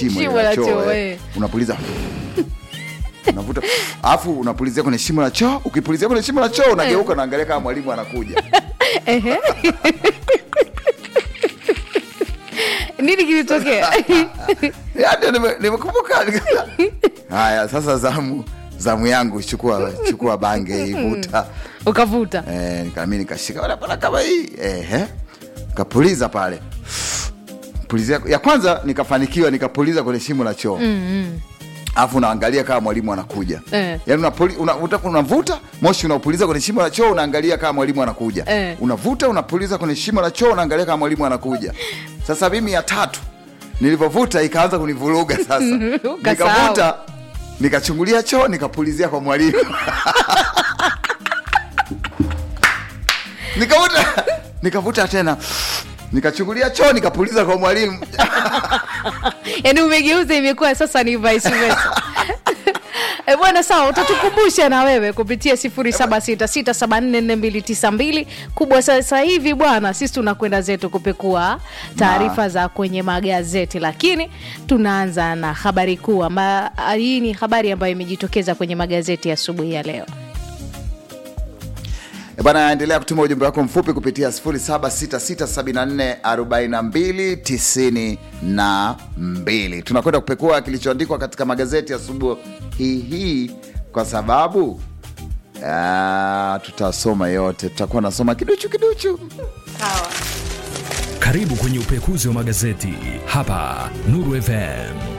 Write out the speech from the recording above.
shimo Shimo ile la la choo choo, eh. eh. unapuliza unavuta alafu unapulizia kwenye shimo la choo ukipulizia kwenye shimo la choo unageuka unaangalia kama mwalimu anakuja Ehe. nini kilitokea yani nime- nimekumbuka haya sasa zamu zamu yangu chukua chukua bange ivuta ukavuta eh, nikami nikashika "Bwana, bwana kama hii ehe kapuliza pale pulizia ya kwanza nikafanikiwa nikapuliza kwenye shimo la choo alafu unaangalia kama mwalimu anakuja Eh. yaani unapuli- una- uta- unavuta moshi unaupuliza kwenye shimo la choo unaangalia kama mwalimu anakuja Eh. unavuta unapuliza kwenye shimo la choo unaangalia kama mwalimu anakuja sasa mimi ya tatu nilivyovuta ikaanza kunivuruga sasa Ukasahau. nikavuta nikachungulia choo nikapulizia kwa mwalimu nikavuta nikavuta tena nikachungulia choo nikapuliza kwa mwalimu yaani umegeuza imekuwa sasa ni vice versa E bwana sawa utatukumbusha na wewe kupitia 0766744292 kubwa sasa hivi bwana sisi tunakwenda zetu kupekua taarifa za kwenye magazeti lakini tunaanza na habari kuu amba hii ni habari ambayo imejitokeza kwenye magazeti ya asubuhi ya leo E bana endelea kutuma ujumbe wako mfupi kupitia 0766744292 tunakwenda kupekua kilichoandikwa katika magazeti asubuhi hii hii kwa sababu ah, tutasoma yote tutakuwa nasoma kiduchu kiduchu Karibu kwenye upekuzi wa magazeti hapa Nuru FM.